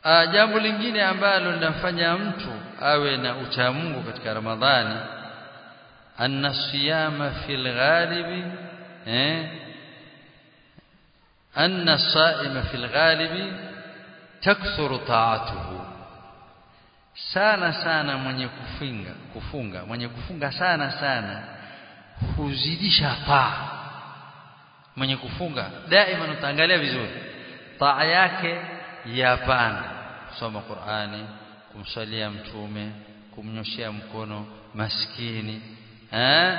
jambo lingine ambalo linafanya mtu awe na uchamungu katika Ramadhani anna siyama fil ghalibi eh anna saima fil ghalibi takthuru ta'atuhu sana sana mwenye kufunga kufunga mwenye kufunga sana sana huzidisha taa mwenye kufunga daima utaangalia vizuri taa yake yapanda kusoma Qur'ani kumsalia mtume kumnyoshia mkono maskini eh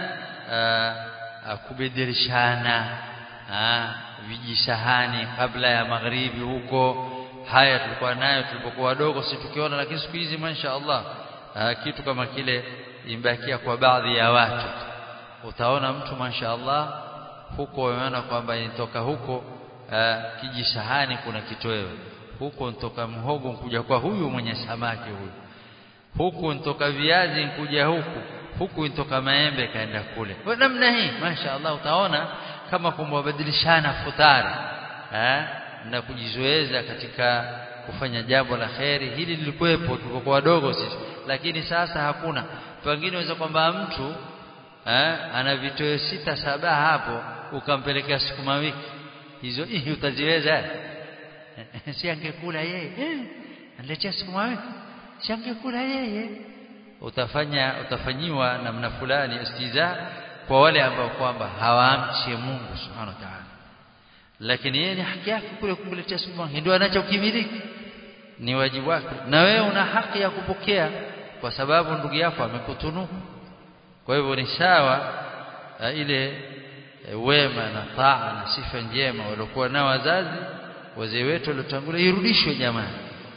kubedirishana vijisahani kabla ya magharibi huko haya tulikuwa nayo tulipokuwa wadogo si tukiona lakini siku hizi masha Allah kitu kama kile imbakia kwa baadhi ya watu utaona mtu masha Allah huko umeona kwamba inatoka huko kijisahani kuna kitoweo huko ntoka mhogo nkuja kwa huyu mwenye samaki huyu huku ntoka viazi nkuja huku huku ntoka maembe kaenda kule kwa namna hii masha Allah utaona kama kumwabadilishana futari eh na kujizoeza katika kufanya jambo la kheri hili lilikuwepo tulipokuwa wadogo sisi lakini sasa hakuna pengine waweza kwamba mtu eh ana vitoe sita saba hapo ukampelekea sukuma wiki hizo hii utaziweza si angekula yeye eh aniletea sukuma wiki si angekula yeye utafanya utafanyiwa namna fulani istiza kwa wale ambao kwamba hawamchi Mungu subhanahu wa ta'ala lakini yeye ni haki yake kule kumletea sukuma ndio anachokimiliki ni wajibu wake na wewe una haki ya kupokea kwa sababu ndugu yako amekutunuku kwa hivyo ni sawa ile wema na taa na sifa njema waliokuwa nao wazazi wazee wetu waliotangulia irudishwe jamani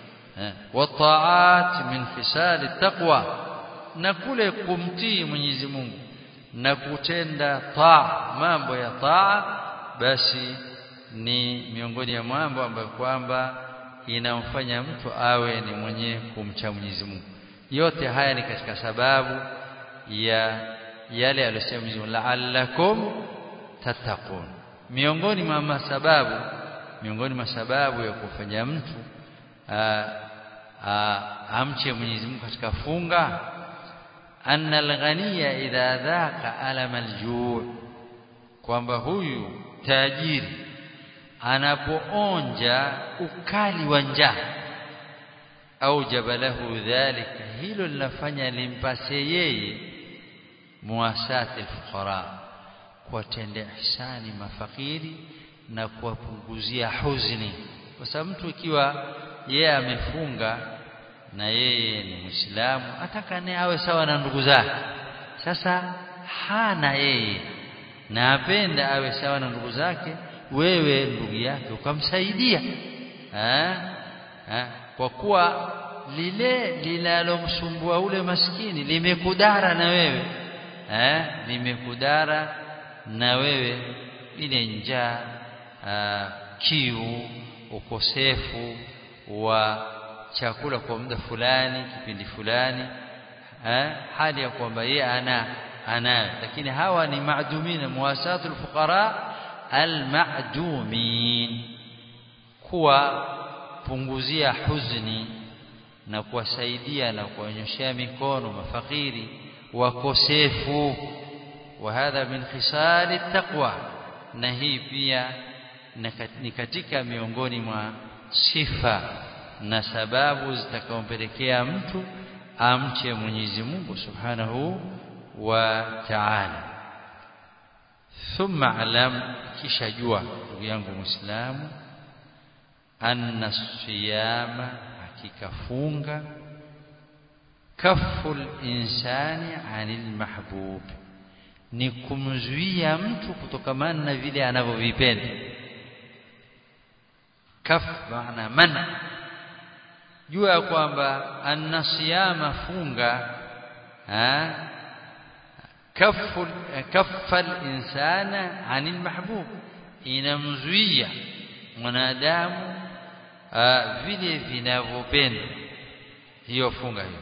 wataat min fisali taqwa na kule kumtii Mwenyezi Mungu na kutenda taa mambo ya taa basi ni miongoni ya mambo ambayo kwamba inamfanya mtu awe ni mwenye kumcha Mwenyezi Mungu yote haya ni katika sababu ya yale aliyosema Mwenyezi Mungu la'allakum tattaqun miongoni mwa sababu miongoni mwa sababu ya kufanya mtu amche Mwenyezi Mungu katika funga anna al-ghaniya idha dhaqa alama al-ju' kwamba huyu tajiri anapoonja ukali wa njaa au jabalahu dhalika hilo linafanya limpase yeye muasati al-fuqara kuwatendea ihsani mafakiri na kuwapunguzia huzuni kwa sababu mtu ikiwa yeye amefunga na yeye ni Muislamu ataka naye awe sawa na ndugu zake sasa hana yeye na apenda awe sawa na ndugu zake wewe ndugu yake ukamsaidia ha? Ha? kwa kuwa lile linalomsumbua ule maskini limekudara na wewe eh limekudara na wewe ile njaa kiu ukosefu wa chakula kwa muda fulani kipindi fulani eh hali ya kwamba yeye ana anayo lakini hawa ni maadumin muwasatul fuqara almadumin kuwa punguzia huzuni na kuwasaidia na kuwanyoshea mikono mafakiri wakosefu wa hadha min khisali taqwa na hii pia ni katika miongoni mwa sifa na sababu zitakaompelekea mtu amche Mwenyezi Mungu Subhanahu wa Ta'ala thumma alam kisha jua ndugu yangu Muislamu anna siyama hakika funga kaful insani anil mahbub ni kumzuia mtu kutokamana na vile anavyovipenda kaf maana mana jua kwamba anna siyama funga ha kafu kaffa insana anil mahbub inamzuia mwanadamu vile vinavyopenda hiyo funga hiyo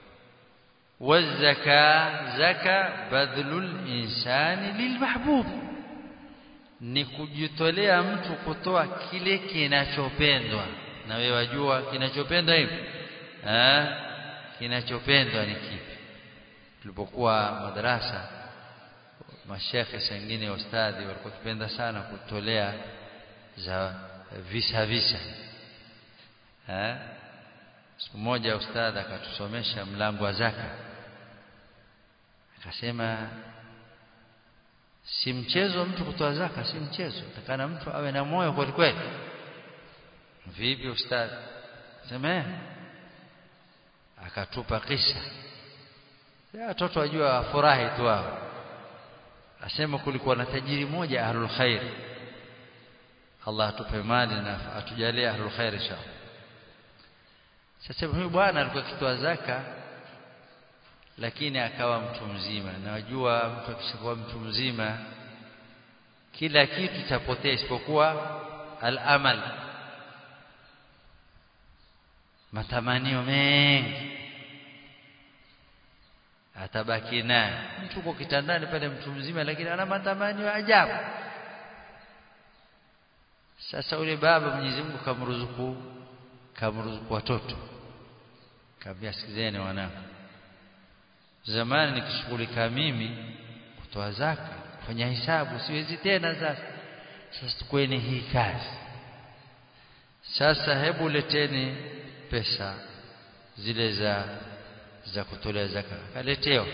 wazaka zaka badlul insani lilmahbub ni kujitolea mtu kutoa kile kinachopendwa na wewe wajua kinachopendwa hivi eh kinachopendwa ni kipi tulipokuwa madarasa mashekhe sengine ustadhi walikuwa kipenda sana kutolea za visa visa eh siku moja ustadhi akatusomesha mlango wa zaka akasema si mchezo mtu kutoa zaka si mchezo takana mtu awe na moyo kweli kweli vipi ustadhi sema akatupa kisa ya watoto wajua furahi tu wao asema kulikuwa na tajiri moja ahlul khair Allah atupe mali na atujalie ahlul khair inshallah sasa huyu bwana alikuwa akitoa zaka lakini akawa mtu mzima na wajua mtu akishakuwa mtu mzima kila kitu chapotea isipokuwa al-amal matamanio mengi atabaki naye mtu uko kitandani pale mtu mzima lakini ana matamanio ya ajabu sasa ule baba Mwenyezi Mungu kamruzuku kamruzuku watoto kaambia sikizeni wanangu zamani nikishughulika mimi kutoa zaka kufanya hisabu siwezi tena sasa sasa tukweni hii kazi sasa hebu leteni pesa zile za za kutolea zaka kaletewa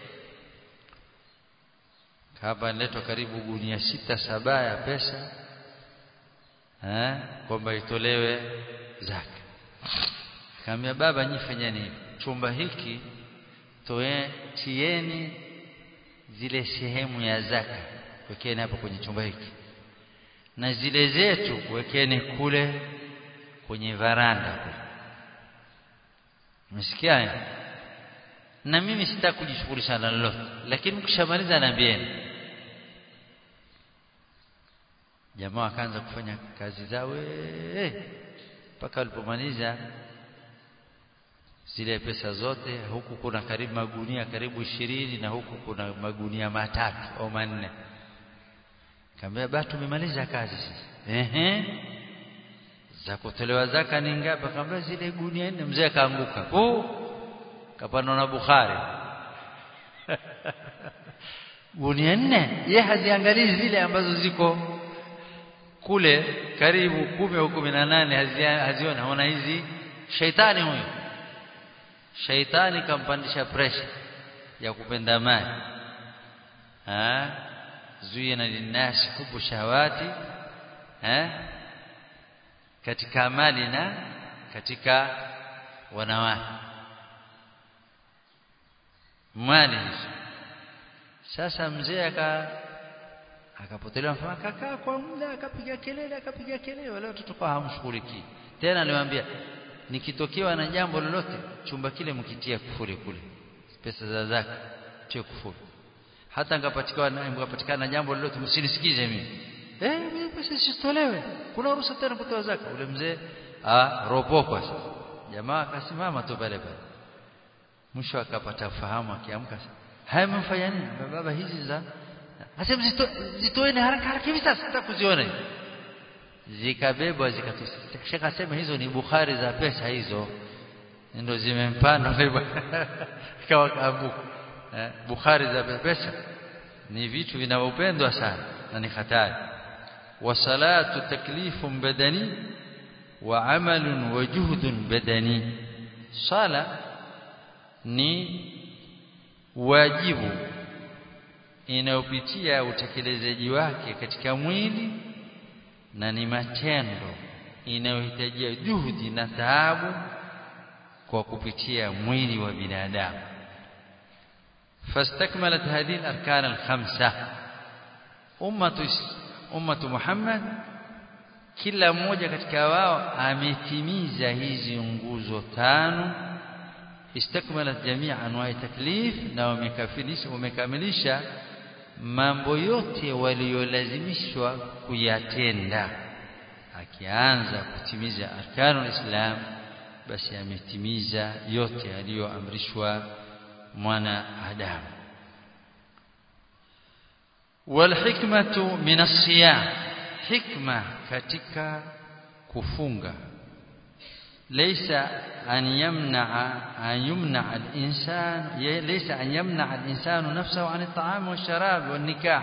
hapa niletwa karibu gunia sita saba ya pesa eh kwamba itolewe zaka kaambia baba nyifanyeni chumba hiki toe tieni zile sehemu ya zaka wekeni hapo kwenye chumba hiki na zile zetu wekeni kule kwenye varanda kule msikia na mimi sitaki kujishughulisha na lolote lakini mkishamaliza naambieni jamaa wakaanza kufanya kazi zao mpaka walipomaliza zile pesa zote huku kuna karibu magunia karibu ishirini na huku kuna magunia matatu au manne kaambia ba tumemaliza kazi sasa ehe za kutolewa zaka ni ngapi kaambia zile gunia nne mzee akaanguka oh kapanda na Bukhari gunia nne ye haziangalii zile ambazo ziko kule karibu kumi au kumi na nane haziona haona hizi shaitani huyo shaitani kampandisha pressure ya kupenda mali ah zuyina linnasi hubu shahawati eh katika mali na katika wanawake mali hizo sasa mzee aka akapotelewa mfano akakaa kwa muda akapiga kelele akapiga kelele wale watoto kwa hamshughulikii tena aliwaambia nikitokewa na jambo lolote chumba kile mkitia kufuri kule pesa za zaka tie kufuri hata ngapatikana ngapatikana jambo lolote msinisikize mimi eh mimi pesa sitolewe kuna ruhusa tena kutoa zaka ule mzee ah ropokwa sasa jamaa akasimama tu pale pale mwisho akapata fahamu akiamka haya mfanya nini baba hizi za asema zito, zitoeni haraka haraka hivi sasa sitakuziona zikabebwa zikatoka sema hizo ni bukhari za pesa hizo ndio zimempanda ikawa kaanguka eh, bukhari za pesa ni vitu vinavyopendwa sana na ni hatari wasalatu taklifun badani wa amalun wa juhdun badani sala ni wajibu inayopitia utekelezaji wake katika mwili na ni matendo inayohitajia juhudi na taabu kwa kupitia mwili wa binadamu fastakmalat hadhihi al-arkan al-khamsa ummatu ummatu Muhammad kila mmoja katika wao ametimiza hizi nguzo tano istakmalat jamia anwa'i taklif na wamekamilisha wamekamilisha mambo yote waliolazimishwa kuyatenda akianza kutimiza arkanul islam basi ametimiza yote aliyoamrishwa mwana adamu walhikmatu min as-siyam hikma katika kufunga ليس أن يمنع أن يمنع الإنسان ليس أن يمنع الإنسان نفسه عن الطعام والشراب والنكاح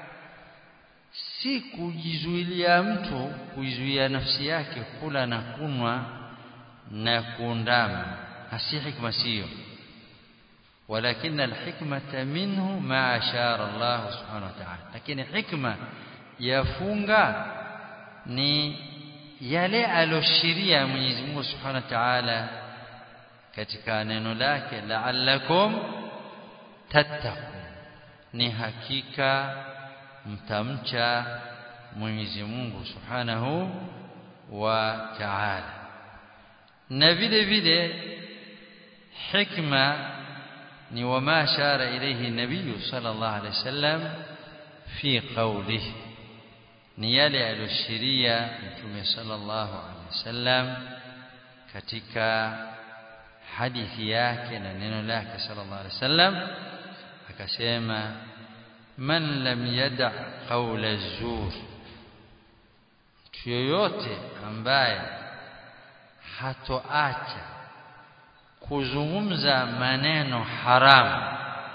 si kujizuilia mtu kuizuia nafsi yake kula na kunwa na kuundama si hikma siyo ولكن الحكمة منه ما أشار الله سبحانه وتعالى لكن حكمة يفunga ni yale aloshiria Mwenyezi Mungu Subhanahu wa Ta'ala katika neno lake la'allakum tattaqun ni hakika mtamcha Mwenyezi Mungu Subhanahu wa Ta'ala na vile vile hikma ni wama ashara ilayhi nabii sallallahu alayhi wasallam fi qawlihi ni yale aliyoshiria mtume sallallahu alaihi wasallam katika hadithi yake na neno lake sallallahu alaihi wasallam akasema man lam yada qawla zur mtu yoyote ambaye hatoacha kuzungumza maneno haramu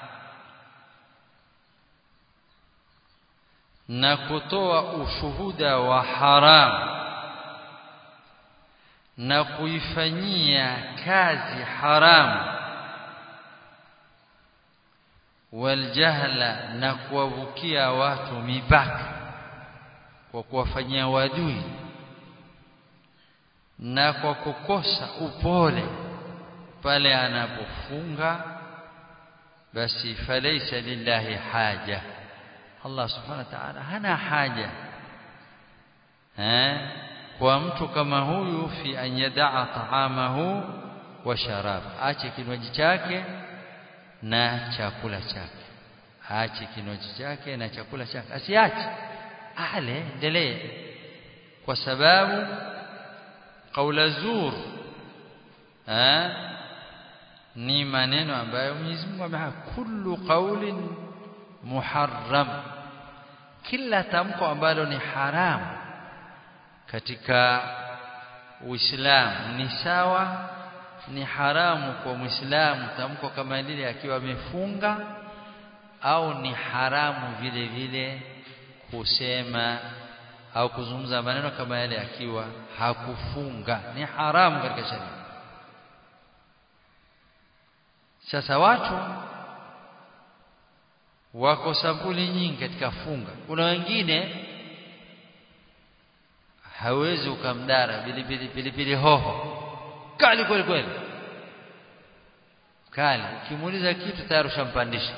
na kutoa ushuhuda wa haramu na kuifanyia kazi haramu waljahla na kuwavukia watu mipaka kwa kuwafanyia wadui na kwa kukosa upole pale anapofunga basi falaisa lillahi haja Allah subhanahu wa ta'ala hana haja eh kwa mtu kama huyu fi an yadaa taamahu wa sharab ache kinywaji chake na chakula chake aache kinywaji chake na chakula chake asiache ale endelee kwa sababu kaula zur eh ni maneno ambayo Mwenyezi Mungu amesema kullu qaulin muharram kila tamko ambalo ni haramu katika Uislamu ni sawa ni haramu kwa Muislamu tamko kama lile akiwa amefunga au ni haramu vile vile kusema au kuzungumza maneno kama yale akiwa hakufunga ni haramu katika sharia sasa watu wako sampuli nyingi katika funga kuna wengine hawezi ukamdara pilipili pilipili hoho kali kweli kweli kali ukimuuliza kitu tayari ushampandisha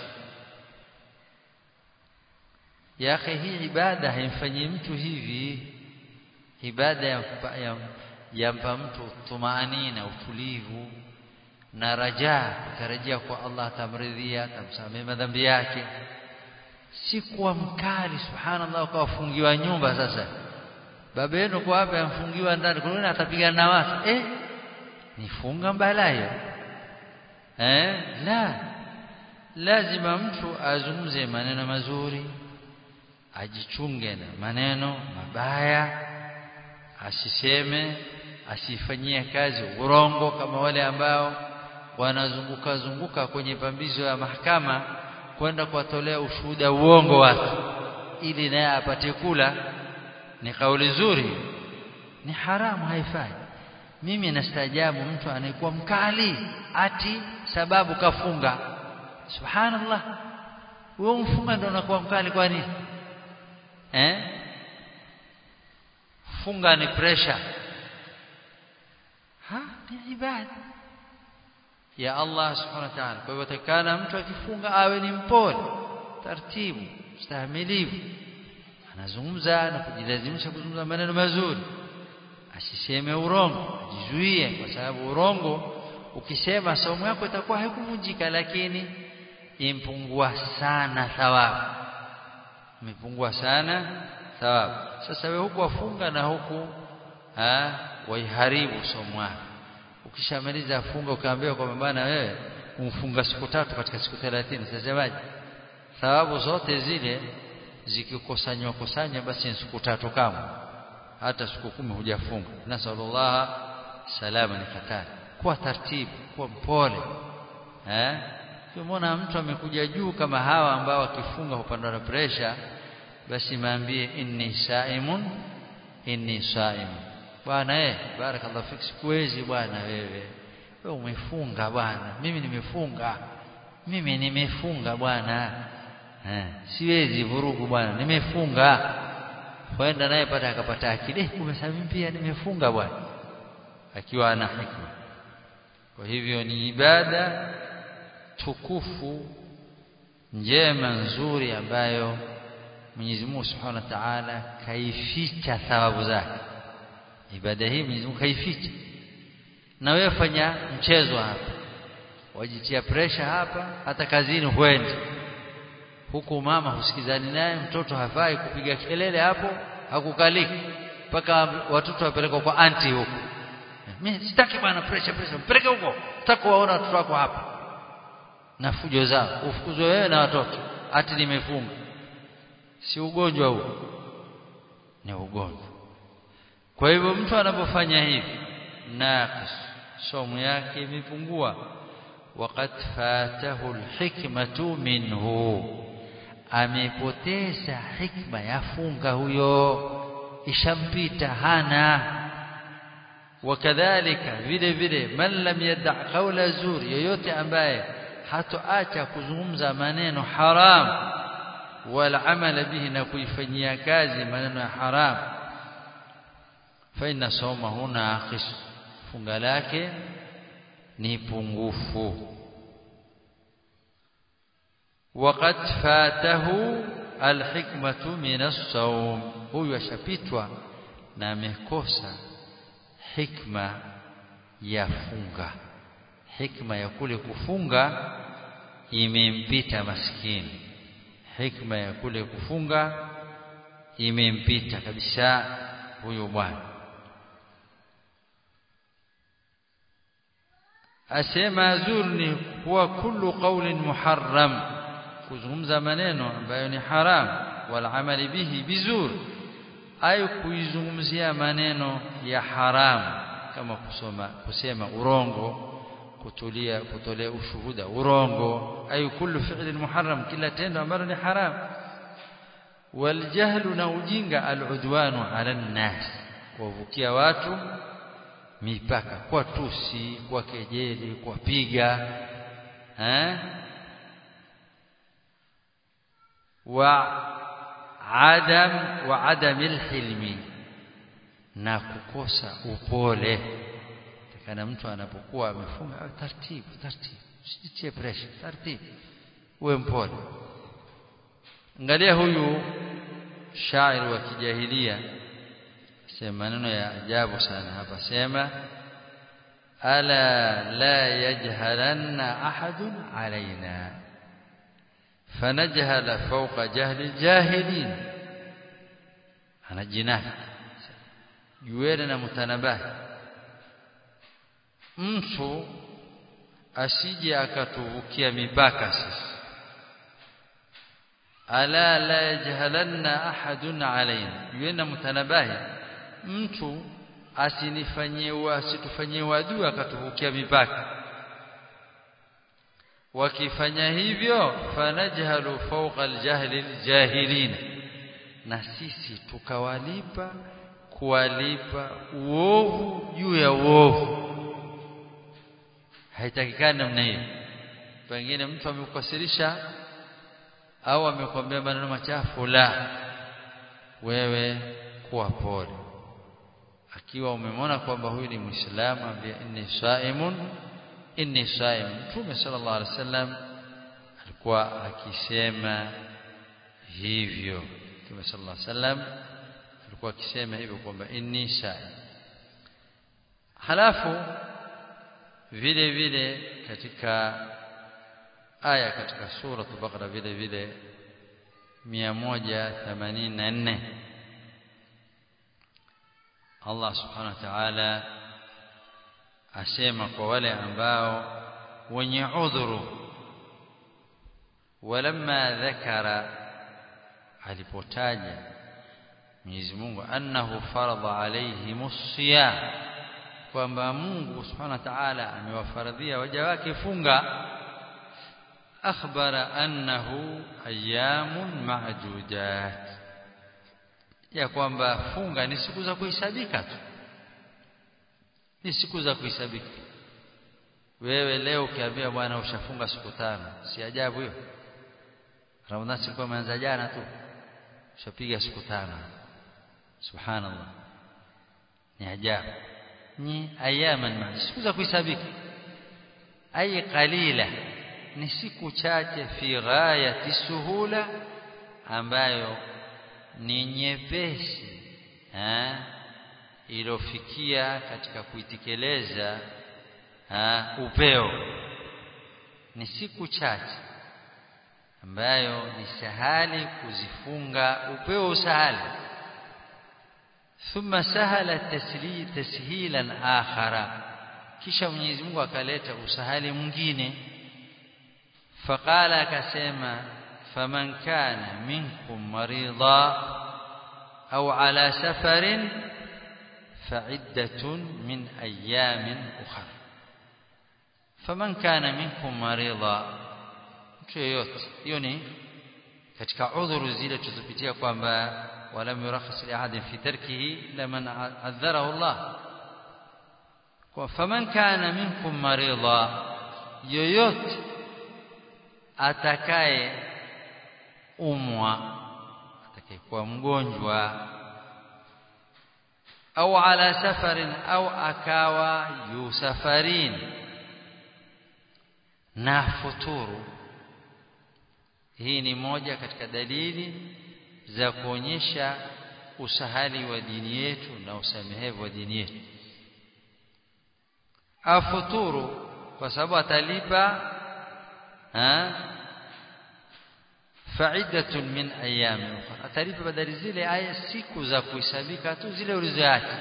ya akhi hii ibada haimfanyii mtu hivi ibada yampa, yampa mtu tumaanina utulivu na rajaa kutarajia kwa Allah atamridhia atamsamehe madhambi yake si kuwa mkali subhanallah ukawafungiwa nyumba sasa baba yenu kwa hapa amfungiwa ndani kwa nini atapigana na watu eh nifunga mbalayo eh la lazima mtu azungumze maneno mazuri ajichunge na maneno mabaya asiseme asifanyie kazi urongo kama wale ambao wanazunguka zunguka kwenye pambizo ya mahakama kwenda kuwatolea ushuhuda uongo watu ili naye apate kula ni kauli nzuri ni haramu haifai mimi nastaajabu mtu anayekuwa mkali ati sababu kafunga subhanallah wewe mfunga ndio unakuwa mkali kwa nini eh funga ni pressure ha ni ibada ya Allah subhanahu wa ta'ala kwa hivyo takana mtu akifunga awe ni mpole taratibu stahimilivu anazungumza na kujilazimisha kuzungumza maneno mazuri asiseme urongo ajizuie kwa sababu urongo ukisema saumu yako itakuwa haikuvunjika lakini impungua sana thawabu imepungua sana thawabu sasa wewe huku wafunga na huku ha waiharibu somo yako ukishamaliza funga ukaambiwa kwamba bana wewe umfunga siku tatu katika siku 30 sasemaje thawabu zote zile zikikusanywa kusanya basi siku tatu kama hata siku kumi hujafunga nasallallahu salama ni hatari kuwa taratibu kuwa mpole eh ukimwona mtu amekuja juu kama hawa ambao wakifunga hupandwa na pressure basi maambie inni saimun inni saimun bwana eh barakallahu fik sikuwezi bwana wewe wewe umefunga bwana mimi nimefunga mimi nimefunga bwana eh siwezi vurugu bwana nimefunga kwenda naye pata akapata akili eh kumesema pia nimefunga bwana akiwa ana hikma kwa hivyo ni ibada tukufu njema nzuri ambayo Mwenyezi Mungu Subhanahu wa Ta'ala kaificha thawabu zake ibada hii Mwenyezi Mungu kaificha na wewe fanya mchezo hapa wajitia pressure hapa hata kazini huendi huku mama husikizani naye mtoto hafai kupiga kelele hapo hakukaliki mpaka watoto wapelekwa kwa anti huko mimi sitaki bwana pressure pressure mpeleke huko sitaki kuwaona watoto wako hapa na fujo zao ufukuzwe wewe na watoto ati nimefunga si ugonjwa huo ni ugonjwa kwa hivyo mtu anapofanya hivi naqis somo yake imepungua waqad fatahu alhikmatu minhu amepoteza hikma ya funga huyo ishampita hana wakadhalika vile vile man lam yada qawla zur yoyote ambaye hatoacha kuzungumza maneno haram wala amala bihi na kuifanyia kazi maneno ya haram fa inna sawmahu naqis funga lake ni pungufu وقد فاته الحكمة من الصوم huyu ashapitwa na amekosa hikma ya funga hikma ya kule kufunga imempita maskini hikma ya kule kufunga imempita kabisa huyo bwana asema zurni huwa kullu qawlin muharram kuzungumza maneno ambayo ni haram wal amali bihi bizur ay kuizungumzia maneno ya haram kama kusoma kusema urongo kutulia kutolea ushuhuda urongo ay kullu fi'lin muharram kila tendo ambalo ni haram wal jahlu na ujinga al udwanu ala nas kuwavukia watu mipaka kwa tusi kwa kejeli kwa piga eh wa adam wa adam alhilmi na kukosa upole kana mtu anapokuwa amefunga taratibu taratibu usijitie pressure taratibu uwe mpole angalia huyu shairi wa kijahilia sema maneno ya ajabu sana hapa sema ala la yajhalanna ahadun alaina fanajhala fawqa jahli aljahilin ana jinaki jueni na mutanabahi mtu asije akatuvukia mipaka sisi ala la yajhalanna ahadun alaina jueni mutanabahi mtu asinifanyie asitufanyie wadui akatuvukia mipaka wakifanya hivyo fanajhalu fawqa aljahli aljahilin na sisi tukawalipa kuwalipa uovu juu ya uovu haitakikani namna hiyo pengine mtu amekukasirisha au amekwambia maneno machafu la wewe kuwa pole akiwa umemwona kwamba huyu ni muislamu ambia inni saimun inni saim mtume sallallahu alaihi wasallam alikuwa akisema hivyo mtume sallallahu alaihi wasallam alikuwa akisema hivyo kwamba inni saim halafu vile vile katika aya katika sura al-Baqara vile vile 184 Allah subhanahu wa ta'ala asema kwa wale ambao wenye udhuru walamma dhakara alipotaja Mwenyezi Mungu annahu faradha alayhimus siyam kwamba Mungu subhanahu wa ta'ala amewafaradhia waja wake funga akhbara annahu ayamun ma'dudat ya kwamba funga ni siku za kuhesabika tu ni siku za kuhesabika wewe leo ukiambia bwana ushafunga siku tano si ajabu hiyo Ramadhani siku imeanza jana tu ushapiga siku tano subhanallah ni ajabu ni ayaman ma siku za kuhesabika ay qalila ni siku chache fi ghayati suhula ambayo ni nyepesi eh ilofikia katika kuitekeleza upeo ni siku chache ambayo ni sahali kuzifunga upeo usahali thumma sahala tasli tashilan akhara kisha Mwenyezi Mungu akaleta usahali mwingine faqala akasema faman kana minkum marida au ala safarin fa'iddatun min ayamin ukhra faman kana minkum marida mtu yeyote hiyo ni katika udhuru zile tulizopitia kwamba walam yurakhis li ahadin fi tarkihi illa man adharahu Allah kwa faman kana minkum marida yoyote atakaye umwa atakayekuwa mgonjwa au ala safarin au akawa yusafarin na futuru hii ni moja katika dalili za kuonyesha usahali wa dini yetu na usamehevu wa dini yetu afuturu kwa sababu atalipa faidatun min ayami ukhra atalipa badali zile aya siku za kuhesabika tu zile ulizoacha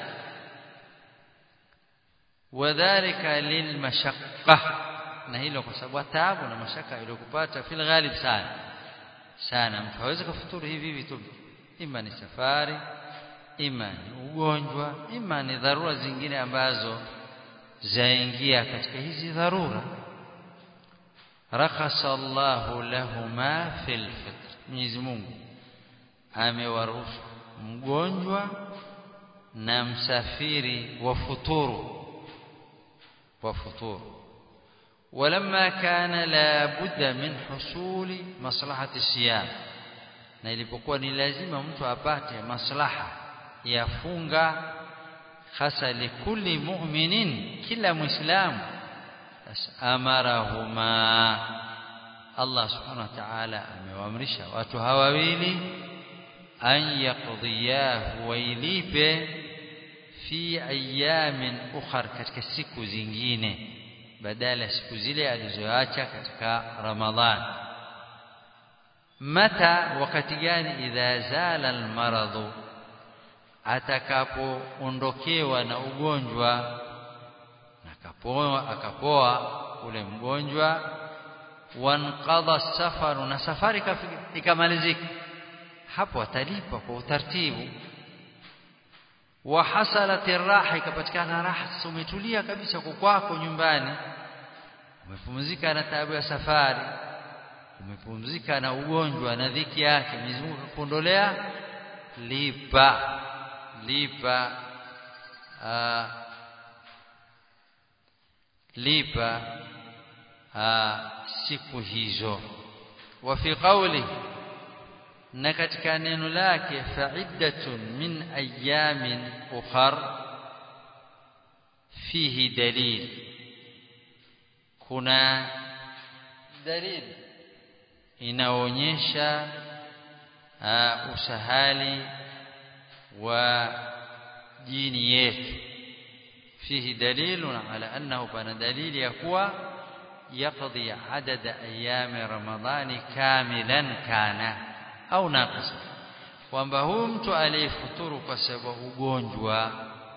wadhālika lilmashaqqa na hilo kwa sababu taabu na mashaka iliyokupata fil ghalib sana sana mtu hawezi kufuturu hivi hivi tu ima ni safari ima ni ugonjwa ima ni dharura zingine ambazo zaingia katika hizi dharura rakhasa Allahu lahuma fil fitr Mwenyezi Mungu amewaruhusu mgonjwa na msafiri wa futuru wa futuru ولما كان لا بد من حصول مصلحه الصيام na ilipokuwa ni lazima mtu apate maslaha ya funga hasa likulli mu'minin kila muislamu amarahuma Allah subhanahu wa ta'ala amewaamrisha watu hawa wawili an yaqdiyahu wailipe fi ayamin ukhar katika siku zingine badala ya siku zile alizoacha katika Ramadhan mata wakati gani idha zala almaradhu atakapoondokewa na ugonjwa akapoa akapoa ule mgonjwa wanqadha safaru na safari ikamalizika hapo atalipa kwa utaratibu wa hasalat raha ikapatikana raha umetulia kabisa kwa kwako nyumbani umepumzika na taabu ya safari umepumzika na ugonjwa na dhiki yake Mwenyezi Mungu akuondolea lipa lipa aa, lipa aa, siku hizo wa fi qawli na katika neno lake fa'iddatun min ayamin ukhar fihi dalil kuna dalili inaonyesha usahali wa dini yetu fihi dalilun ala annahu bana dalili ya kuwa yaqdi adada ayami ramadhani kamilan kana au naqisa kwamba huyu mtu aliyefuturu kwa sababu ugonjwa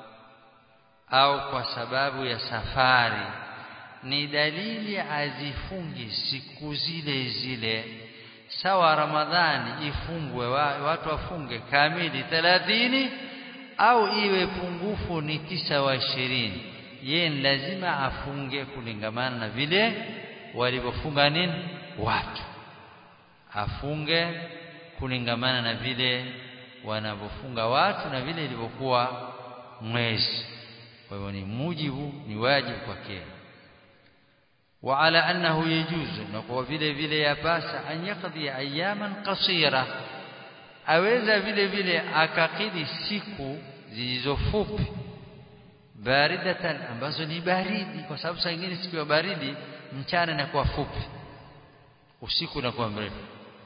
au kwa sababu ya safari ni dalili azifungi siku zile zile sawa ramadhani ifungwe watu wafunge kamili 30 au iwe pungufu ni tisa wa ishirini yeye ni lazima afunge kulingamana na vile walivyofunga nini watu afunge kulingamana na vile wanavyofunga watu na vile ilivyokuwa mwezi kwa hivyo ni mujibu ni wajibu kwake وعلى أنه يجوز نقوى vile vile yapasa an yaqdi ayaman qasira aweza vile vile akakidi siku zilizofupi baridatan ambazo ni baridi kwa sababu saa nyingine siku ya baridi mchana inakuwa fupi usiku unakuwa mrefu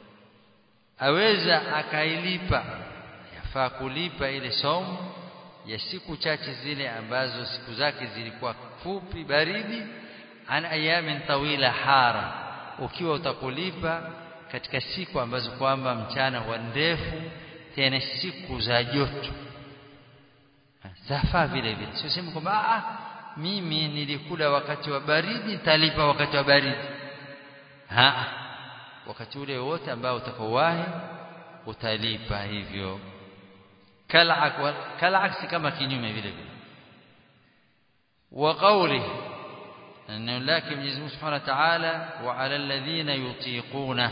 aweza akailipa yafaa kulipa ile somo ya siku chache zile ambazo siku zake zilikuwa fupi baridi an ayamin tawila hara ukiwa utakulipa katika siku ambazo kwamba mchana huwa ndefu tena siku za joto zafaa vile vile sio sema kwamba ah mimi nilikula wakati wa baridi nitalipa wakati wa baridi ha wakati ule wote ambao utakaowahi utalipa hivyo kalak kalak kama kinyume vile vile wa qawlihi neno lake Mwenyezi Mungu Subhanahu wa Ta'ala wa 'ala alladhina yutiquna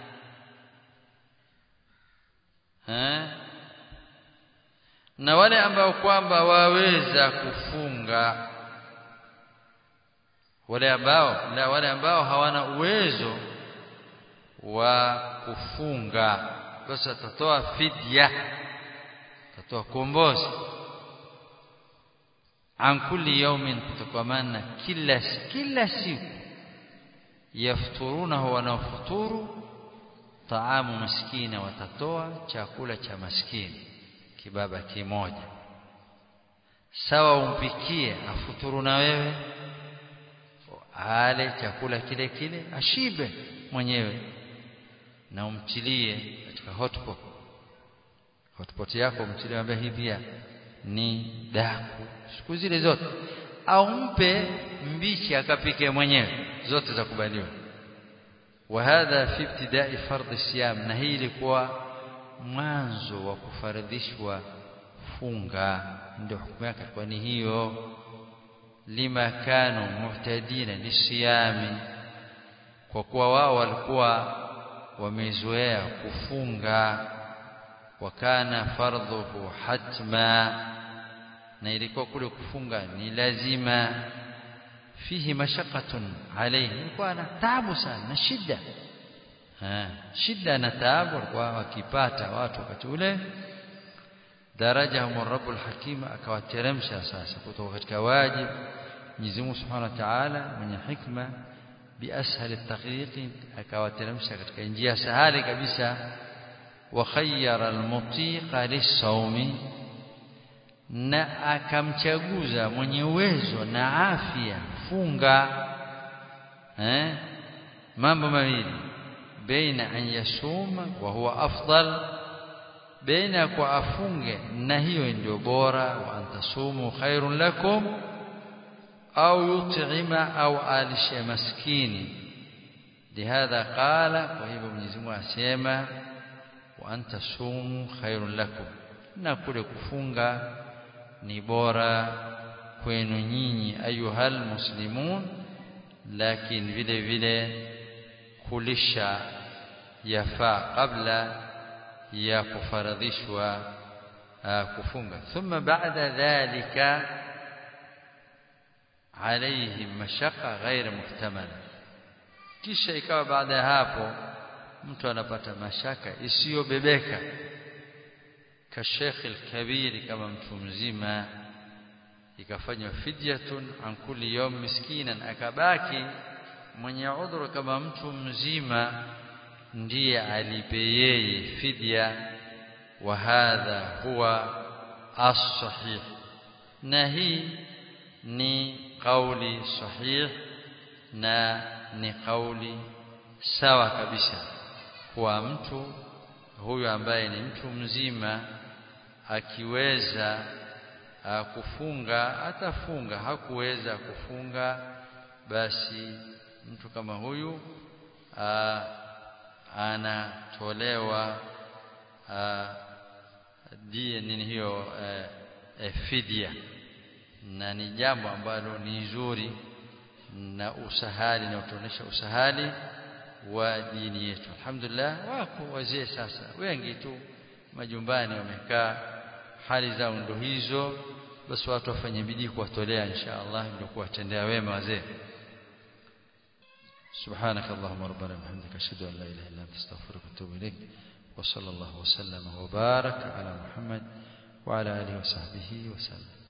na wale ambao kwamba waweza kufunga wale ambao la wale ambao hawana uwezo wa kufunga basi atatoa fidya atatoa kombozi an kulli yawmin kutokamana kila kila siku yafturunahu wanaofuturu taamu maskina watatoa chakula cha maskini kibaba kimoja sawa umpikie afuturu na wewe ale chakula kile kile ashibe mwenyewe na umtilie katika hotpot hotpot yako umtilie ambaye hii pia ni daku siku zile zote au mpe mbichi akapike mwenyewe zote za kubaliwa وهذا في ابتداء فرض الصيام na hii ilikuwa mwanzo wa kufaradhishwa funga ndio hukumu yake kwa ni hiyo lima kanu muhtadina lisiyami kwa kuwa wao walikuwa wamezoea kufunga wakana fardhuhu hatma na ilikuwa kule kufunga ni lazima fihi mashaqatun alayhi ilikuwa na taabu sana na shida ha shida na taabu walikuwa wakipata watu wakati ule darajahum rabbul hakim akawateremsha sasa kutoka katika wajib Mwenyezi Mungu Subhanahu wa Ta'ala mwenye hikma biashal at-taqiq akawateremsha katika njia sahali kabisa wa khayyara al-mutiqa lis-sawmi na akamchaguza mwenye uwezo na afya funga eh mambo mawili baina an yasuma wa huwa afdal baina kwa afunge na hiyo ndio bora wa antasumu khairun lakum au yut'ima au alishe maskini lihadha qala kwa hivyo Mwenyezi Mungu asema wa antasumu khairun lakum na kule kufunga ni bora kwenu nyinyi ayuhal muslimun lakini vile vile kulisha yafaa kabla ya kufaradhishwa kufunga thumma baada dhalika عليهم مشقة غير محتملة kisha ikawa baada ya hapo mtu anapata mashaka isiyobebeka كالشيخ الكبير كما mtu mzima ikafanywa fidyatun an kulli yawm miskinan akabaki mwenye udhuru kama mtu mzima ndiye alipe yeye fidya wa hadha huwa as-sahih na hii ni kauli sahih na ni kauli sawa kabisa kwa mtu huyu ambaye ni mtu mzima akiweza uh, kufunga atafunga hakuweza kufunga basi mtu kama huyu uh, anatolewa uh, die nini hiyo uh, uh, fidia na ni jambo ambalo ni zuri na usahali na utuonesha usahali wa dini yetu alhamdulillah wako wazee sasa wengi tu majumbani wamekaa hali zao ndo hizo basi watu wafanye bidii kuwatolea insha Allah ndio kuwatendea wema wazee سبحانك اللهم ربنا وبحمدك اشهد ان لا اله الا انت استغفرك واتوب اليك وصلى الله وسلم وبارك على محمد وعلى اله وصحبه وسلم